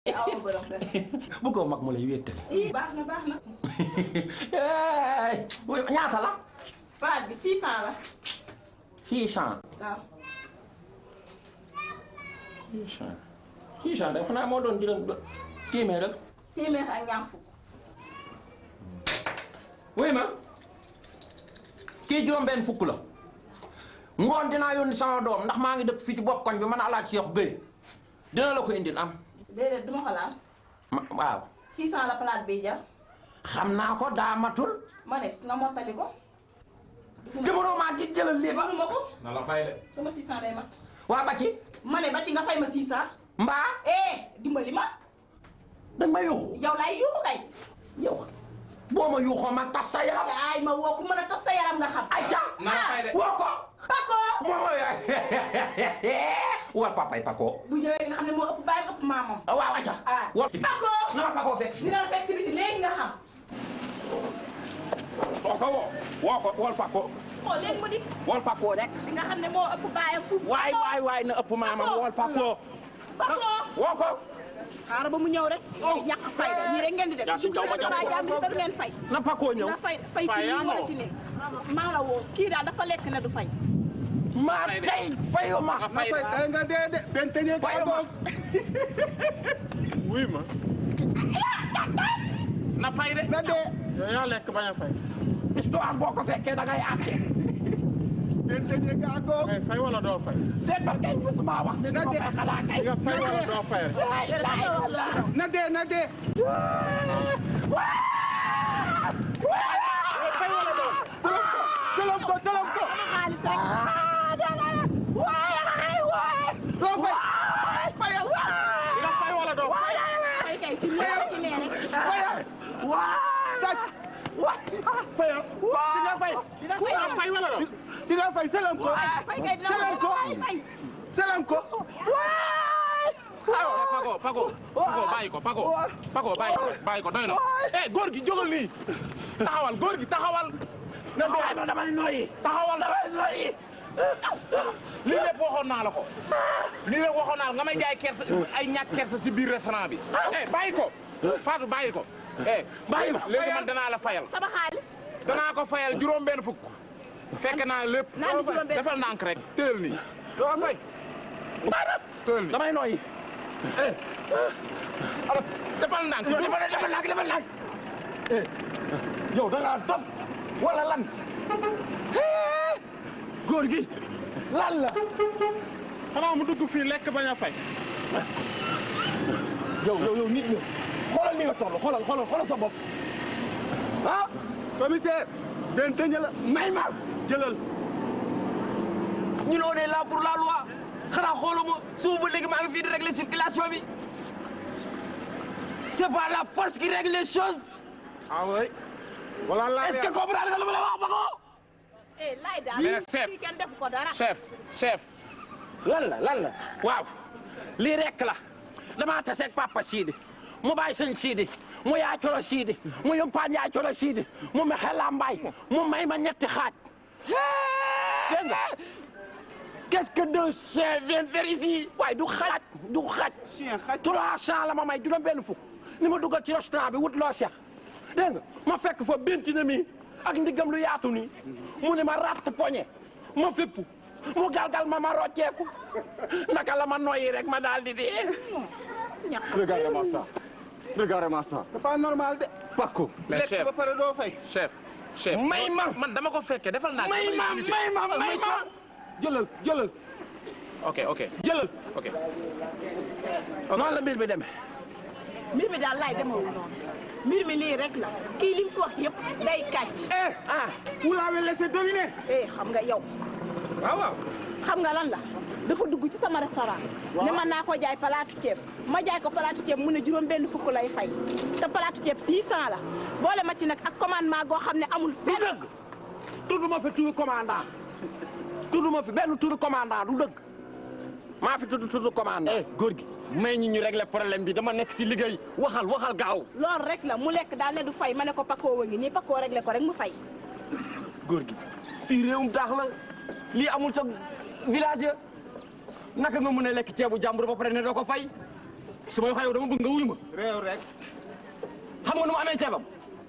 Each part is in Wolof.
aw ma borom kër. bëggoo mag mu lay wéttali. ii baax na baax na. ñaata la. palaat bi 600 la. 600. waaw. 600. 600 de xanaa moo doon juróom téeméer rek. téeméer ak ñaar fukk. wuy ma kii juróom benn fukk la ngoon dinaa yónni sama doom ndax maa ngi dëkk fii ci bopp koñ bi man alaaj Cheikh Gueye dina la ko indil am déedéet du ma ko laal. ma waaw 600 la palaat bi jar. xam naa ko daa matul ma ne nga mottali ko. jëmoroo maa di jëlal lii ba ma ko. na la fay de. sama 600 day mat. waa ba ci ma ne ba ci nga fay ma 600. mbaa eh dimbali ma. danga ma yuuxu yow laay yuuxu kay. yow boo ma yuuxoo ma tas sa yaram ay ma woo ku mën a tas sa yaram nga xam. ay ca na la fay de. woo ko Pako. moo war papay pako bu ñëwee nga xam ne moo ëpp baay ëpp maamam. waaw aca ah war Pako. na ma pako fekk dina la fekk si biti léegi nga xam. woo ko woo woo ko wol pako oh léegi mu di. wol pako rek di nga xam ne moo ëpp baayam fu. waay waay waay na ëpp maamam wol pako Pako. woo ko xaaral ba mu ñëw rek. ñàkk fay de ñii rek ngeen di def. yaa si jaw ma jaw dugg jàmm te du ngeen fay. na pako ñëw nga fay fay ci lii wala ci ne. maa la woo kii daal dafa lekk ne du fay. maa tey fayu ma nga fay de. day nga dee de benn tëjee ka Fayu ma. goog wuy ma na fay de. na dee yow yaa lekk bañ a fay. histoire boo ko fekkee da ngay àtte benn tëjee ka goog ngay fay wala doo fay. déet ba kay musuma wax ne dama fay xanaa kay nga fay wala doo fay. Waay, laay, laay. na dee na dee fay wala doo fay. solom ko solom ko solom ko xaalis rek. doo fay fayal nga fay wala doo fay. fay kay ci lii wala ci nee rek. fayal sàcc fayal di nga fay dina fay nga fay wala doo. di nga fay solom ko fay kay dina solom ko fay. solom ko Pago Pago Pago bàyyi ko Pago Pago bàyyi ko bàyyi ko doy na. eh góor gi jógal nii taxawal góor gi taxawal. na waay ma damay noyyi taxawal damay noyyi. lii lépp waxoon naa la ko. lii lépp waxoon naa la nga may jaay kersa ay ñàkk kersa si biir restaurant bi. eh bàyyi ko Fatou bàyyi ko. eh bàyyi ma léegi man danaa la fayal. sama xaalis. danaa ko fayal juróom benn fukk. fekk naa lépp. Naan di juróom benn defal ndànk rek teel nii. doo fay. teel nii. damay noyyi defal ndànk. defal defal nag defal nag yow da ngaa topp wala lan góor gi lan la xanaa mu dugg fii lekk bañ a fay. yow yow yow nit ñi xoolal ni nga toll xoolal xoolal xoolal sa bopp ah commissaire benn tëjee la may ma jëlal ñun on est là pour la loi xanaa xooluma suuf ba léegi maa ngi fii di régler circulation bi c'est pas la force qui règle les choses ah oui wala la est-ce que comprendre nga lu ma la wax ba ko eh laay daal. Mais chef. kii kenn defu ko dara. chef chef. lan la lan la waaw lii rek la damaa taseeg papa Sidi mu bàyyi sëñ Sidi mu yaa colo Sidi mu yumpaan yaa colo Sidi mu me xela mbaay mu may ma ñetti xaaj dégg nga qu'est-ce que deux chiens viennent faire ici waaye du xaaj du xaaj chien xaj trois cent la ma may juróom benn fukk ni ma dugal ci restaurant bi wut loo seex dégg nga ma fekk fa binti na mi ak ndiggam lu yaatu nii mu ne ma ratt poñe ma fépp mu galgal ma ma rocceeku naka la ma noyyi rek ma daal di dee regardez-moi ça regardez-moi ça c'est pas normal de Paco Mais lekk chef. ba pare doo fay chef chef. may ma man dama ko fekkee defal naa. may ma may ma may ma jëlal jëlal ok ok jëlal ok. noonu la mbir bi demee mbir mi daal laay demewul noonu. mbir mi lii rek la. kii li mu fi wax yëpp day kàcc. eh ah vous l'avez laissé deviner eh xam nga yow. waaw waaw xam nga lan la dafa dugg ci sama restaurant ne man naa ko jaay palaatu ceeb ma jaay ko palaatu ceeb mu ne juróom benn fukk lay fay te palaatu ceeb 600 la boole ma ci nag ak commandement goo xam ne amul du fenn dëgg tudduma fi turu commandant tudduma fi benn turu commandant du dëgg maa fi tudd turu commandant eh góor gi may ñu ñu régler problème bi dama nekk si liggéey waxal waxal gaaw loolu rek la mu lekk daal ne du fay ma ne ko pakoo wa ngi nii pakoo réglé ko rek mu fay góor gi fii réewum taax la lii amul sa village ya naka nga mën a lekk ceebu jàmbur ba pare ne doo ko fay su may wax yow dama bëgg nga wuyu ma réew rek xam nga nu mu amee ceebam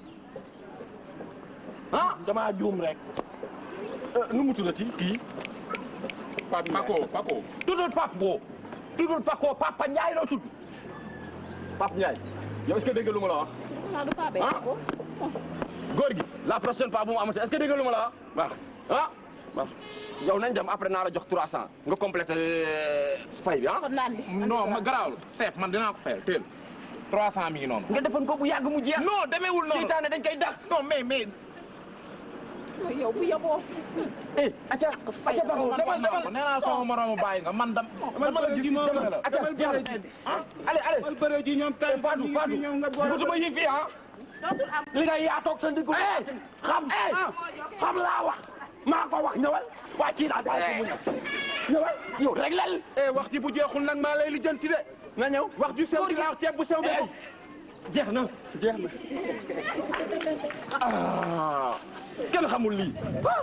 ah damaa juum rek nu mu tuddati kii Paco Paco tuddul Pape Bo tuddul Paco Papa Ndiaye la tudd Pape Ndiaye yow est-ce que dégg nga lu ma la wax naa du Pape ah góor gi la prochaine fois bu mu amati est-ce que dégg nga lu ma la wax baax ah baax yow nañ dem après naa la jox 300 nga complété fay bi ah kon naan di non ma garaawul chef man dinaa ko fayal teel 300 mi ngi noonu nga defoon ko bu yàgg mu jeex non demeewul noonu seytaane dañ koy dax non mais mais yow bu yeboo eh acca acca baxu man demal man ko demal nee naa sama moromu bàyyi nga man dam dama la gis dama la acca jeex allez allez al bëre ji ñoom tay Fadou Fadou ñoom nga boole butuma yi fii ah dootul am li nga yaa toog sa ndiggu xam xam laa wax maa ko wax ñëwal waa kii daal bàyyi ko mu ñëw ñëwal ñëw rek lal eh wax ji bu jeexul nag maa lay lijjanti de nga ñëw wax ju sew di laax ceeb bu sew bi jeex na jeex na ah kenn xamul lii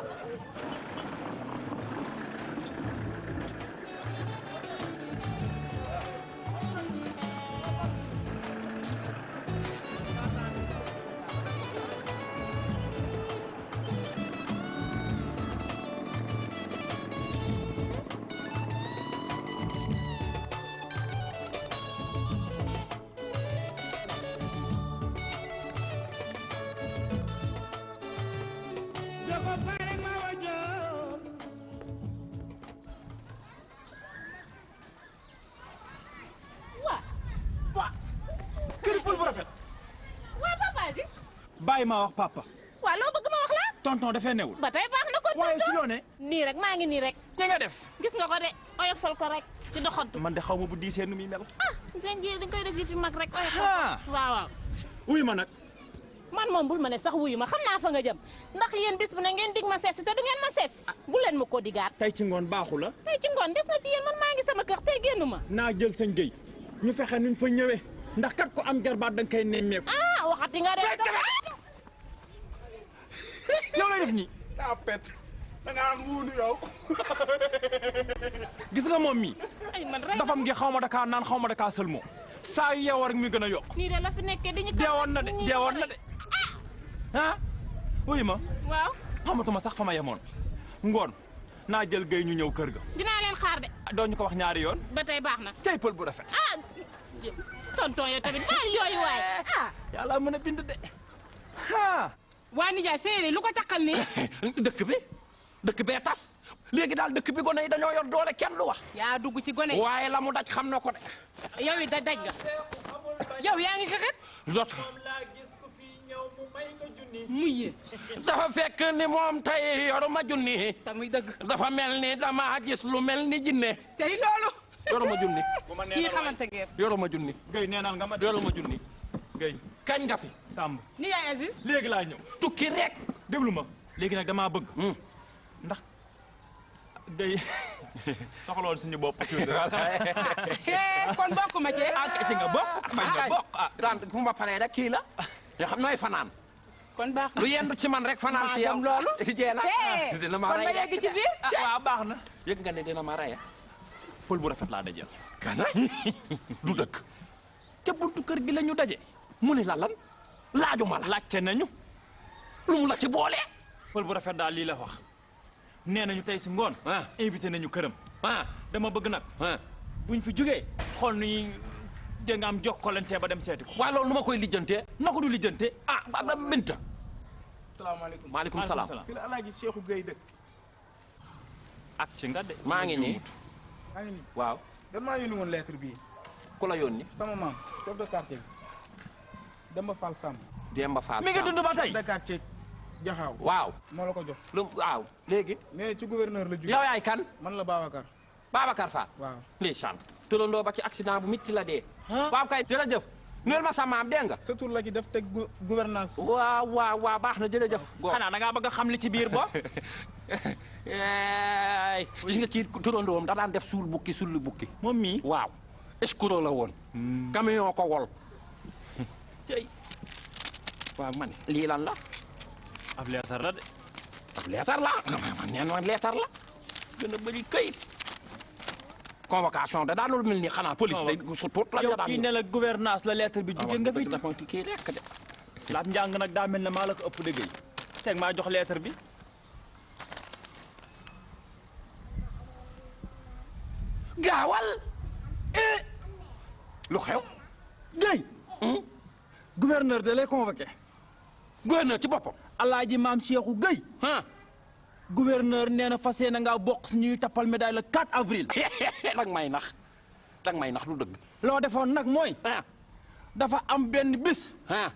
waa këri pël bu rafet waa papa ji bàyyi maa wax papa waa loo bëgg ma wax la tonton dafay newul ba tey baax na kon waaye ci tonton loo ne nii rek maa ngi nii rek ñi nga def gis nga ko de oyofal ko rek ci doxantu man de xaw ma bu diisee nu muy mel ah seen ji dañ koy def yi fi mag rek oyofal ah ko waaw waaw wuy ma nag man moom bul ma ne sax wuyu ma xam naa fa nga jëm ndax yéen bis bu ne ngeen dig ma seet si te du ngeen ma seet si bu leen ma ko digaat tey ci ngoon baaxu la tey ci ngoon des na ci yéen man maa ngi sama kër tey génnu ma naa jël sañ géy ñu fexe nuñ fa ñëwee ndax kat ko am jarbaat da nga koy nemmeeku ah waxati nga de yow lay def nii daa pet da nga am wuunu yow gis nga moom mi ay man rek dafam gi xaw ma dakaa naan xaw ma dakaa sëlmoo saa yu yeewoo rek mi gën a yokk nii de la fi nekkee di ñu deewoon na de deewoon na de ah wuy ma waaw xamatuma sax fa ma yemoon ngoon naa jël géy ñu ñëw kër ga dinaa leen xaar de doo ñu ko wax ñaari yoon ba tey baax na cey pël bu rafet ah tonton yow tamit baal yooyu waay ah yàlla mën a bind de ah waa nijaay séeréer lu ko takkal nii dëkk bi dëkk bee tas léegi daal dëkk bi gone yi dañoo yor doole kenn du wax yaa dugg ci gone yi waaye la mu daj xam na ko de yow it da daj nga yow yaa ngi xexet lot muy yéen dafa fekk ni moom tey yoruma junni te muy dëgg dafa mel ni dama gis lu mel ni jinne tey loolu yoruma junni kii xamante ngeen yoruma junni géy neenal nga ma de yoruma junni géy kañ nga fi sàmb nijaay Aziz léegi laa ñëw tukki rek déglu ma léegi nag damaa bëgg Hmm. ndax géy soxlool suñu bopp Eh, kon bokk ma ci ah ci nga bokk bañ nga bokk ah daan bu ma paree rek kii la yoo xam nooy fanaan kon baax na lu yendu ci man rek fanaan ci yow gëm loolu. jeena Eh, dina ma kon rey ma de. yegg ci biir ah waaw baax na yëg nga ne dina ma rey pël bu rafet laa dajeel kana du dëkk ca buntu kër gi la ñu daje mu ni la lan laajuma la laajte nañu lu mu la ci boole pël bu rafet daal lii la wax nee nañu tey si ngoon ah invité nañu këram ah dama bëgg nag ah buñ fi jógee xool nu ñuy dégg nga am jokkalante ba dem seeti ko waaye loolu nu ma koy lijjantee na ko du lijjante ah ba ba Binta salaamaaleykum maaleykum salaam fi la alaaji Cheikhou Gueye dëkk ak ci nga de maa ngi nii maa ngi nii waaw dan maa yónni woon lettre bii ku la yónni sama maam chef de quartier bi Demba Fall Samb Demba Fall mi ngi dund ba tey chef de quartier Jaxaaw waaw moo la ko jox lu waaw léegi nee na ci gouverneur la jóge yow yaay kan man la Babacar Babacar Fall waaw ndeysaan tërandoo ba ci accident bu mitti la dee ah waaw kay jërëjëf neel ma sa maam dégg nga sa tur la ci def teg gu- gouvernance waaw waaw waaw baax na jërëjëf góor xanaa da ngaa bëgg a xam li ci biir bo eey gis nga kii turandoom da daan def suul bukki sulli bukki moom mii waaw escroc la woon camion ko wol cey waaw man lii lan la ab leetar la de ab leetar la man neen man leetar la gën a bëri këyit convocation da daanul mel ni xanaa police day su tuut la yow daan kii ne la gouvernance la lettre bi jóge nga fi dafa kii lekk de laat njàng nag daa mel ne maa la ko ëpp dëgg yi teg maa jox lettre bi gaawal eh lu xew Guèye gouverneur da lay convoqué gouverneur ci boppam alaaji maam Cheikhou Guèye ah gouverneur nee na fas yéene ngaa bokk si ñuy tappal médaille le 4 avril dag may nax dag may nax lu dëgg loo defoon nag mooy ah dafa am benn bis ah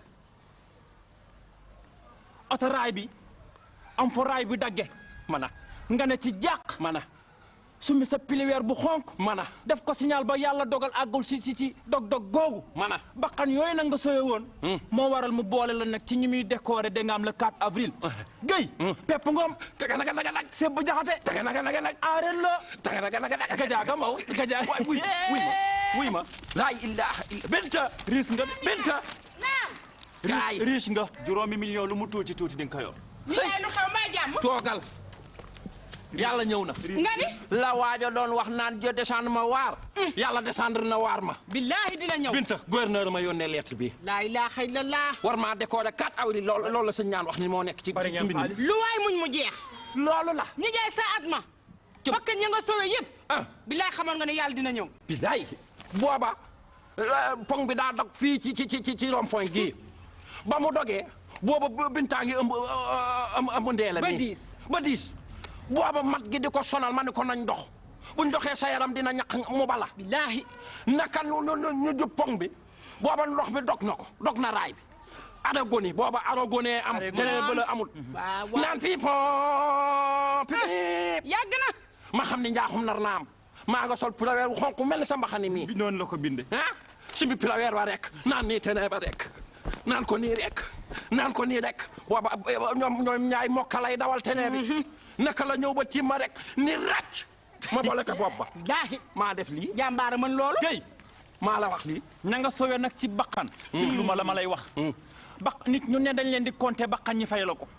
oto raay bi am fa raay bi dagge mana nga ne ci jàq mana sumi sa piliweer bu xonk mana def ko signal ba yàlla dogal àggul si si si dog-dog googu mana bakkan yooyu nag nga soye woon moo waral mu boole la nag ci ñi muy décoré da nga am le 4 avril Guèye pepp ngoom taga naga naga nag seb bu jaxate taga naga naga nag aareel la taga naga naga nag gajaaga maw gajaa waay wuy wuy ma wuy ma laa ilaha illa benta riis nga benta kaay riis riis nga juróomi million lu mu tuuti tuuti di nga ko yor ni yaay lu xew mbaa jàmm toogal yàlla ñëw na nga ni la waajo doon wax naan jo descendre ma waar yàlla descendre na waar ma billaahi dina ñëw binta gouverneur ma yónnee lettre bi laa ilaaha illallah war maa décorer 4 avril loolu loolu la sëñ ñaan wax ni moo nekk ci bari ci ngeen mbind mi xaalis lu waay muñ mu jeex loolu la ñi jaay sa at ma bakkan ya nga sowe yëpp ah billaahi xamoon nga ne yàlla dina ñëw bilaay booba euh, pont bi daa dog fii ci ci ci ci rond point gii ba mu dogee booba bintaa ngi ëmb euh, ëmb ëmb ndeela Ba nii. diis. ba diis booba mat gi di ko sonal ma ni ko nañ dox buñ doxee sa yaram dina ñaq mu bala billaahi naka nu nu nu ñu jub pont bi booba ndox bi dog na ko dog na raay bi aragoni booba aragoni am Aragoni. teneen bëla amul waaw waaw naan fii pont piip yàgg na ma xam ni njaaxum nar naa am maa nga sol pulaweer wu xonq mel ni sa mbaxani mii bi noonu la ko binde ah simbi pilaweer wa rek naan nii tenee ba rek naan ko nii rek naan ko nii rek booba ñoom ñoom ñaay mokka lay dawal tenee bi naka la ñëw ba tiim ma rek ni ràcc ma boole ko bopp ba billaahi maa def lii jàmbaara mën loolu Guèye maa la wax lii ña nga sowe nag ci bakkan lu ma la ma lay wax baq nit ñu ne dañ leen di compter bakkan ñi fay la ko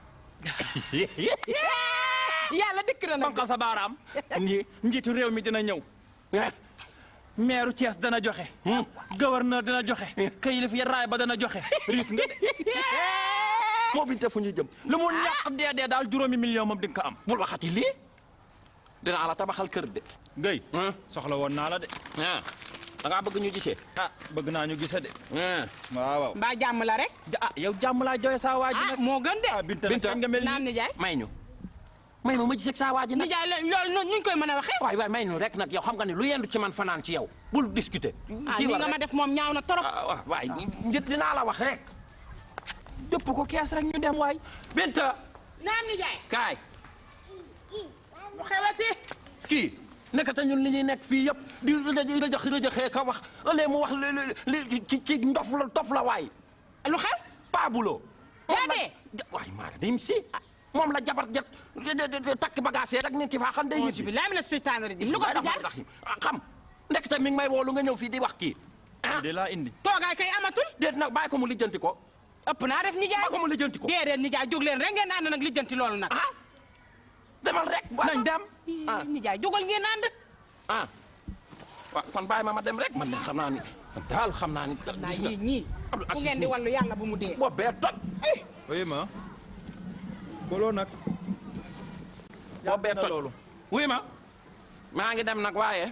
yàlla dikk na nag bankal sa baaraam nji njiitu réew mi dina ñëw maire Thiès dana joxe gouverneur dana joxe kayilif ya raay ba dana joxe risque nga de moo binte fu ñu jëm lu mu ñàkk dee dee daal juróomi million moom di nga ko am bul waxati lii dinaa la tabaxal kër de Guèye ah soxla woon naa la de ah da ngaa bëgg ñu gisee ah bëgg naa ñu gise de ah waaw waaw mbaa jàmm la rek Ja- ah yow jàmm laa jooy saa waa ji ah nag moo gën de ah Binta nag Binta. kañ nga mel naam nii nijaay may ñu may ma ma gisee saa waa ji nag nijaay lo- loolu noonu ñu koy mën a waxee waay waay may ñu rek nag yow xam nga ne lu yendu ci man fanaan ci yow bul discuter ah kii li war nga rek. ma def moom ñaaw na trop ah waaw waay njët dinaa la wax rek dëpp ko kees rek ñu dem waay Binta naam nijaay kaay lu xewati kii nekkate ñun li ñuy nekk fii yëpp di rëjë rëjëx rëjëxee ka wax ëllëg mu wax li li li ci ci ndof la dof la waay lu xew paabulo yaa dee waay maa dim si moom la jabar jet takk bagage rek nit ki faa xam day auzu ñibbi billaahi mina seytaani rajiim lu ko fi jaar xam ndekete mi ngi may woolu nga ñëw fii di wax kii ah de laa indi toogaay kay amatul déet nag bàyyi ko mu lijjanti ko ëpp naa def nijaay bàyyi ko mu lijjanti ko déedéet nijaay jóg leen rek ngeen ànd nag lijjanti loolu nag ah demal rek nañ dem ah nijaay jógal ngeen ànd ah waaw kon bàyyi ma ma dem rek man de xam naa ni daal xam naa ni naa gis nga ñii ñii Abdou fu Aziz ngeen di mi. wallu yàlla bu mu dee boobu bee toj oui ma koloo nag boobu bee na toj loolu wuy ma maa ngi dem nag waaye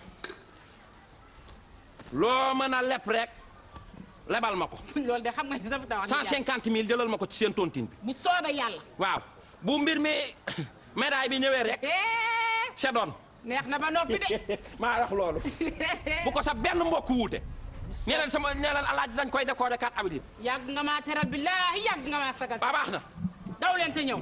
loo mën a leb rek lebal ma ko loolu de xam nga ni sa fi tawax cent cinquante mille jëlal ma ko ci seen tontine bi bu soobee yàlla waaw bu mbir mi médaille bi ñëwee rek Eh, c'est doon neex na ba noppi de maa wax loolu bu ko sa benn mbokk wuute nee leen sama nee leen alaaji dañ koy décorer 4 avril yàgg nga maa teral billaahi yàgg nga maa sagal ba baax na daw leen te ñëw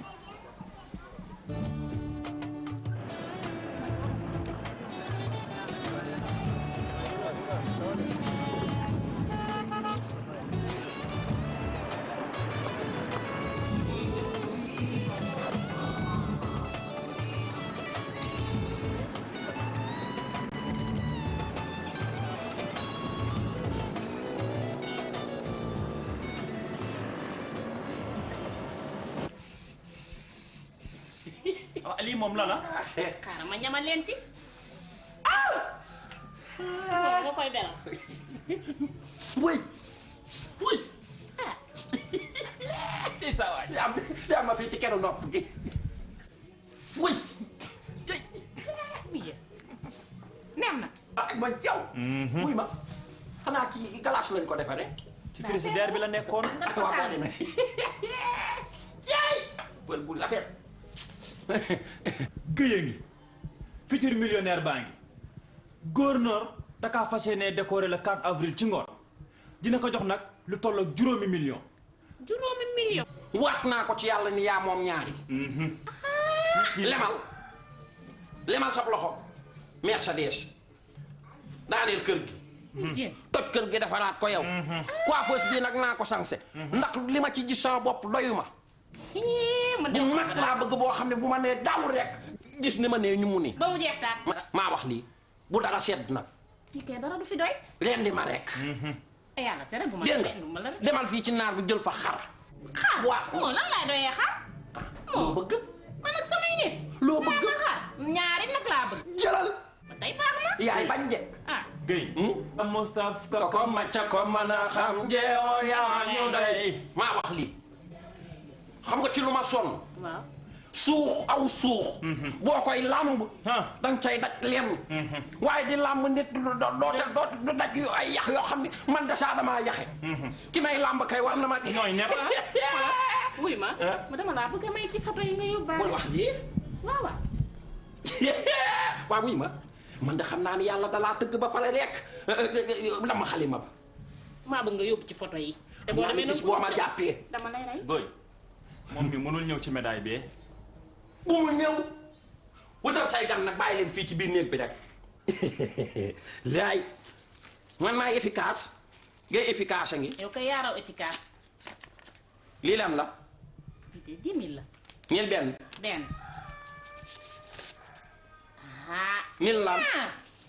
ah lii moom la la xaaral ma ñamal leen ci nga koy beral wuy wuy ah ci sa waay am am ma fii ci keru nopp gi wuy oui neex na ah ma yow wuy ma xanaa kii glace lañ ko defaree ci frigidaire bi la nekkoon waaw boo demee yaay bël bu rafet Guèye ngi futur millionnaire baa ngi gouverneur dakaa fas yéene décorer le 4 avril ci ngoon dina ko jox nag lu toll ak juróomi million juróomi million waat naa ko ci yàlla ni yaa moom ñaari lemal lemal sab loxo Mercedes daaneel kër gi jéem toj kër gi defaraat ko yow coiffeuse bii nag naa ko sansé ndax li ma ci gis sama bopp doyu ma ma bu dem mag laa bëgg boo xam ne bu ma nee daw rek gis ni ma nee ñu mu ni ba mu jeex taat ma- maa wax lii bu dara sedd nag kii kay dara du fi doy leen di ma rek ay yàlla tere bu ma dégg defee nu ma la nga demal fii ci naar bi jël fa xar xaar waaw. moo lan laay doyee xaar loo bëgg man ak samay nit loo bëgg ma xaar ñaari nag laa bëgg jëlal ba tey baax na yaay bañ de ah Guèye amoo saf ko ko macca ko mën a xam jeewoo yaa ñu doy maa wax lii xam nga ci lu ma sonn waaw suux aw suux boo koy làmb ah danga cay daj lenn waaye di làmb nit du doo doo doo du daj yu ay yax yoo xam ne man de saa damaa yaxe ki may làmb kay war na ma di ñooy ñett wuy ma ma dama laa bëgg a may ci photo yi nga bul yóbbaale wax lii waaw waaw waaw wuy ma man de xam naa ni yàlla dalaa tëgg ba pare rek dama xalima ba maa bëgg nga yóbbu ci photo yi te xam naa ni demee bis nag boo ma jàppee dama lay rey Guèye moom mi mënul ñëw ci médaille bi bu mu ñëw wutal say gan nag bàyyi leen fii ci biir néeg bi rek laay man maay efficace ngay efficace a ngi yow kay yaaraw efficace lii lan la bii de dix mille la ñeel benn benn ah nil lan ñaar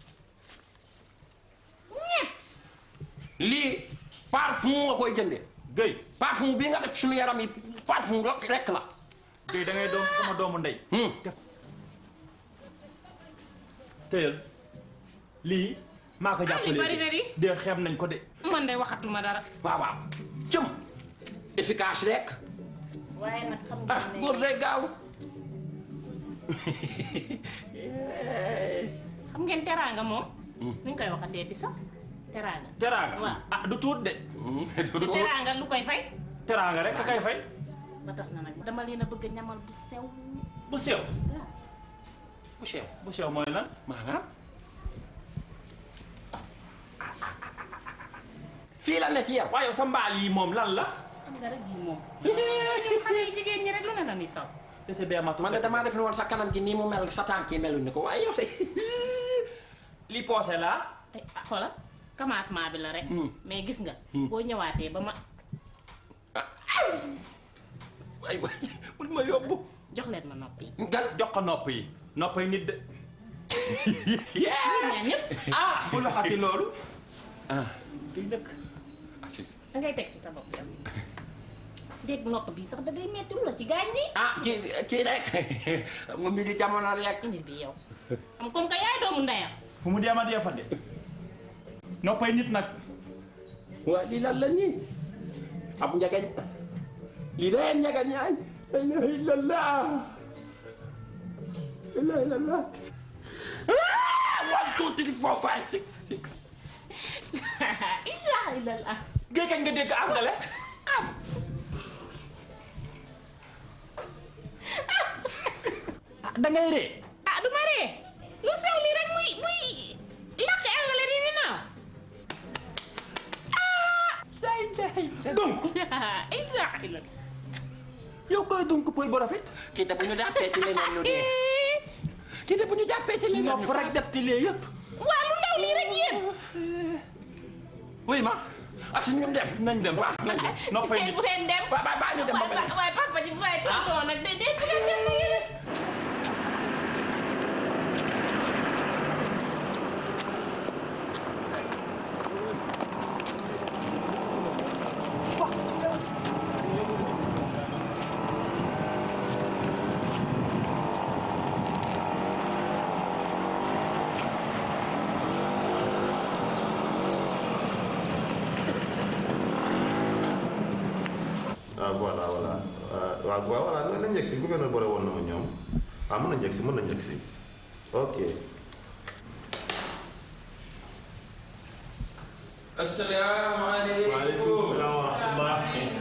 ñett lii parfum nga koy jënde Guèye parfum bii nga def ci suñu yaram yi parfum rek rek la Guèye da ngay doom sama doomu ndey Hmm. téyel lii maa ko jàppalee bari na di. dee xeeb nañ ko de man de waxatuma dara waaw waaw jëm efficace rek waaye nag xam ah nga góor ne day gaaw xam ngeen teraanga moom nuñ koy waxatee di sax teraanga teraanga Waaw. ah du tuut de du teraanga lu koy fay teraanga rek ka kay fay ba tax na nag dama leen a bëgg a ñamal bu sew bu sew waaw bu sew bu sew mooy lan maanaam fii la ne ci yow waaye yow sa mbaal yi moom lan la xam nga rek bii moom ñun xale yi jigéen ñi rek lu ne la ñuy saw dese bee matu man de damaa def ne woon sa kanam gi nii mu mel sa tànk yi meluñ ni ko waaye yow de li poosé laa te ah xoolal commencement bi la rek Hmm. mais gis nga Hmm. boo ñëwaatee ba ma waay waay bul ma yóbbu jox leen ma noppi gal jox ko nopp yi nopp yi nit de ñun ñaar ñëpp ah bul waxati loolu ah di dëkk da ngay teg ci sa bopp yow dégg nopp bi sax da ngay metti lu la ci gaañ ni ah kii kii rek mu mbi di jamono rek indi bi yow am comme que yaay doomu ndeyam fu mu deema dee fa de noppay nit nag waa lii lan la nii ab njagañ lii day njagañ ñaay la ilaha illallah la ilaha illallah ah one two three four five six six ilaha illallah géej kañ nga dégg angale da ngay ree ah du ma ree lu sew lii rek muy muy làkk angale di ni naaw donc ilaha illallah yow koy donc poy bu rafet kii de bu ñu jàppee ci leneen ñu dee kii de bu ñu jàppee ci leneen ñu nopp rek def ci lee yëpp waa lu ndaw lii rek yéen wuy ma as ñu dem nañ dem waaw nañ dem noppay tey nit bu leen dem ba ba ba ñu dem ba waaye beneen waaye papa ji waaye tonton nag de de bu leen dem na yéen ah voilà voilà waaw waaw voilà nañ nañ yegg si gouverneur boole woon na ma ñoom waaw mën nañ yegg si mën nañ yegg si ok. asalaamaaleykum. waaleykum salaam wa rahmatulah.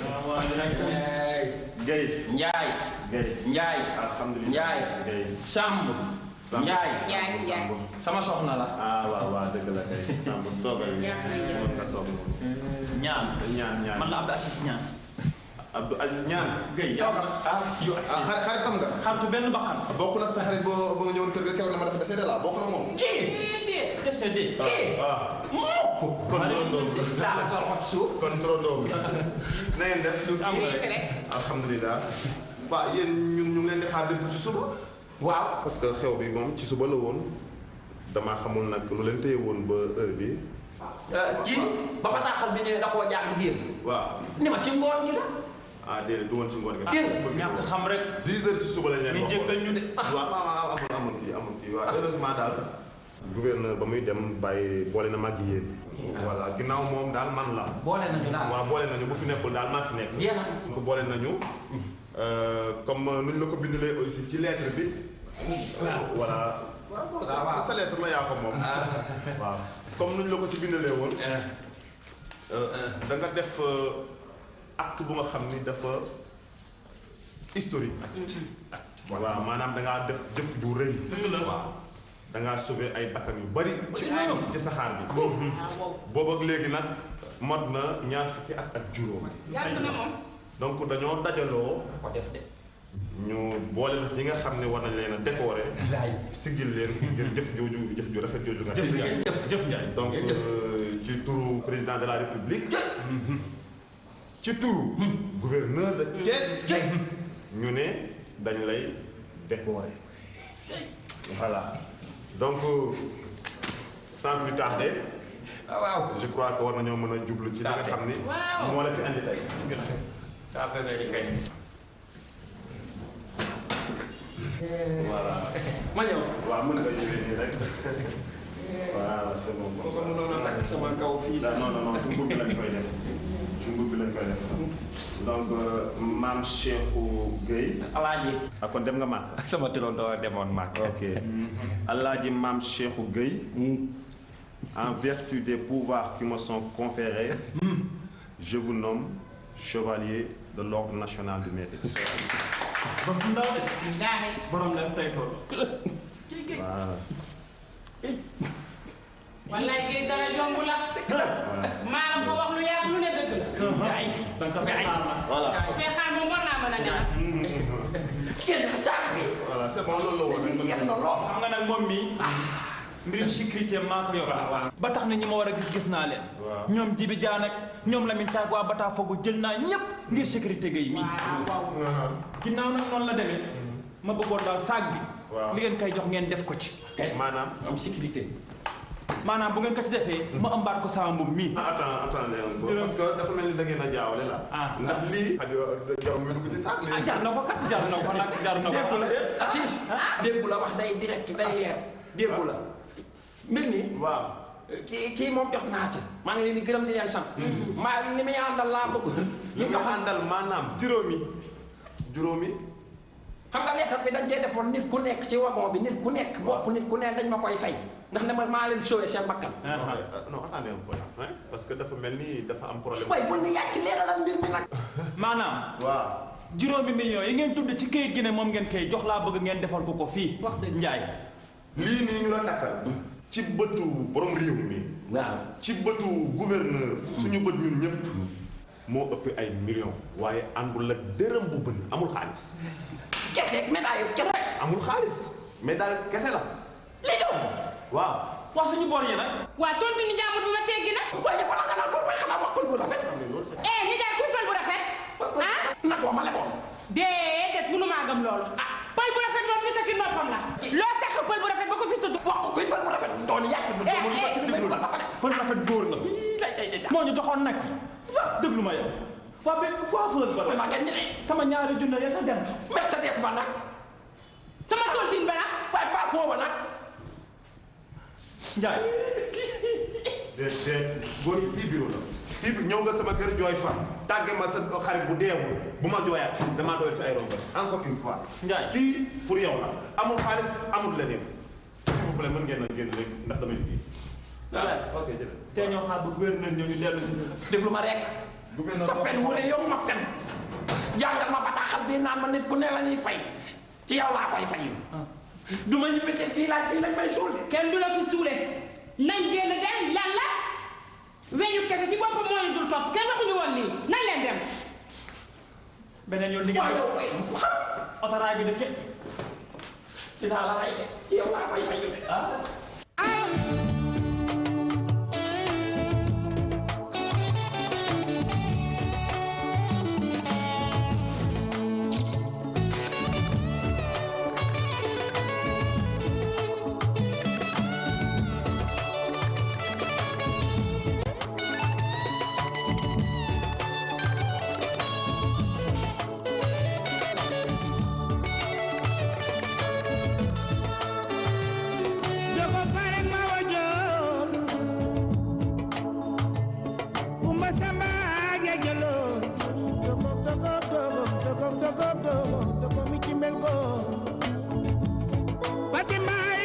Guèye. Njaay. Guèye. Njaay. alhamdulilah Njaay. Guèye. Samb. Samb. Njaay. Njaay, Njaay. sama soxna la. ah waaw waaw dëgg la kay. Samb toogal yi. mën nga toog ñaan ñaan ñaan. man la Abdou Assis ñaan Abdou Aziz ñaan. Guèye yow ah yow ah xarit xarit xam nga. xaritu benn bakkan bokk nag sa xarit boo ba nga ñëwoon kër ga keroog na ma dafa décédé la bokk na moom. kii. décédé ah mukk. kon turandoo bi. daal sa loxo ci suuf. kon turandoo bi. na ngeen def. am nga rek alhamdulilah. waaw yéen ñun ñu ngi leen di xaar depuis ci suba. waaw. parce que xew bi moom ci suba la woon damaa xamul nag lu leen téye woon ba heure bi kii ba bataaxal bi ñëwee da koo jàng biir. waaw ni ma ci ngoon gi la. ah déedéet du woon ci ngoon gi. ñàkk xam rek 10 heures ci suba lañ leen ñu waxoon. jéggal ñu de waaw waaw waaw amul amul kii amul kii waaw heureusement daal. gouverneur ba muy dem bàyyi boole na mag yéen. voilà ginnaaw moom daal man la. boole nañu daal. waaw boole nañu bu fi nekkul daal maa fi nekk. Jeex na. ko boole nañu. euh, comme nuñ la ko bindalee aussi ci lettre bi. voilà. waaw waaw sa lettre la yaa ko moom. waaw comme nuñ la ko ci bindalee woon. da nga def euh, acte bu nga xam ni dafa historique. waaw maanaam da ngaa def jëf ju rëy. da ngaa sauver ay bakkan yu bari. ci ci saxaar bi. boobu ak léegi nag mot na ñaar fukki at ak juróom. yàgg na moom. donc dañoo dajaloo ko def de. ñu boole la ñi nga xam ne war nañ leen a décorer. laay. sigil leen ngir jëf jooju jëf ju rafet jooju nga jëf def. ngeen jëf jëf Njaay. donc ngeen jëf. euh, ci turu président de la république. ci turu. gouverneur de Thiès. ñu ne dañ lay décorer. voilà donc euh, sans plus tarder ah waaw. je crois que war nañoo mën a jublu ci li nga xam ni. Waaw. moo la fi andi tey. daa fekk ni kay. voilà. ma ñëw. waaw mën nga ñëwee nii rek. voilà c'est bon comme ko ça. mënoon a takk sama kaw fii. non non non ci mbub bi lañ koy def ci mbub bi lañ koy def donc euh, maam Cheikhou Gueye. Alaaji. ah kon dem nga màkk. ak sama turandoo demoon màkk. ok Alaaji maam Cheikhou Gueye. en vertu des pouvoirs qui me sont conférés. je vous nomme chevalier de l'ordre national du mérite. ba fu ndaw de Gaaxe. borom leen tey tool voilà. wallaay géej dara jomb la. maanaam ko wax lu yàgg lu ne dëgg la. Njaay. danga ko fay voilà fee xaar moom war naa mën a ñaar. génn saak bi. voilà c'est bon loolu la woon. yem na lool. xam nga nag moom mii mbirum sécurité maa ko yor ba tax na ñi ma war a gis gis naa leen Waaw. ñoom Jibi Jaan ak ñoom Lamine Taag waa Bata Fogu jël naa ñépp ngir sécurité gay mii waaw. ginnaaw nag noonu la demee ma bëggoon daal saag bi Waaw. li ngeen koy jox ngeen def ko ci maanaam. am sécurité. maanaam bu ngeen ko ci defee ma ëmbaat ko sama mbubb mii ah attends attendez un peu parce que dafa mel ni da ngeen a jaawale la. Ah. ndax lii. jarul muy dugg ci saak ah léegi. jar na ko kat jar na ko nag jar na ko déggu la Assis. déggu la wax day direct day leer. déggu la. mbir mi. waaw. kii kii moom jot naa ci. maa ngi leen di gërëm di leen sant. maa li muy àndal laa bëgg. li nga àndal maanaam. juróomi. juróomi. xam nga lettre bi dañ cee defoon nit ku nekk ci wagon bi nit ku nekk bopp nit ku nekk dañ ma koy fay ndax ne ma maa leen sauvé seen bakkan. non euh, non attendez un peu hein, parce que dafa mel ni dafa am problème. waaye bul ni yàcc leeralal mbir mi nag. maanaam waaw. juróomi millions yi ngeen tudd ci këyit gi ne moom ngeen koy jox laa bëgg ngeen defal ko ko fii Wax dëgg. Njaay lii nii ñu la takkal. ci bëtu borom réew mi. waaw. ci bëtu gouverneur. suñu bët ñun ñëpp. moo ëpp ay millions. waaye àndul ak dërëm bu bën amul xaalis. kese médaille yu kese. amul xaalis. mais daal kese la. li doon. waaw. wax suñu bor yi nag waa tontu ni jàmbur bi ma teggi nag. waaye balaa nga naan bor bay xanaa wax pël bu rafet. eh ni jaay kuy pël bu rafet. ah. nag boo ma leboon. déedéet mënu maa gëm loolu. ah pël bu rafet moom nit a ki noppam la. loo seq pël bu rafet ba ko fi tudd. wax ko kuy pël bu rafet. doon yàq du Eh, doon eh, ci déglu la ba pare. pël rafet góor la day day day. moo ñu joxoon nag déglu ma yow waa be waa feuse ba ma nag ngeen ni ne. sama ñaari junne ya sa dem Mercedes ba nag. sama tontine ba nag. waaye pas foofu nag. Njaay de de góor yi fii bureau la fii bi ñëw nga sama kër jooy fa tàgge ma sa xarit bu deewul bu ma jooyaat damaa doyal ci ay rongo encore une fois Ndiaye. kii pour yow la amul xaalis amul leneen s'il vous plaît mën ngeen a génn rek ndax damay liggéey ok jërëjëf tey ñoo xaar ba gouverneur ñëw ñu dellu si déglu ma rek Gouverneur sa fen wu ne yow ma fen jàngal ma bataaxal bi naan ma nit ku ne la ñuy fay ci yow laa koy fay du ma ñibbi kenn fii laaj fii lañ may suul de kenn du la fi suule nañ génn dem lan la weñu kese ci boppam moo ñu dul topp kenn waxuñu woon lii nañ leen dem beneen yoon di ngeen waaye yow koy xam otoraay bi de kenn dinaa la rey de ci yow laa koy fay de Dogo farek ma wajoon Kumba Samba ya jalo Dogo dogo dogo dogo dogo dogo dogo mi ci mel ko Fatima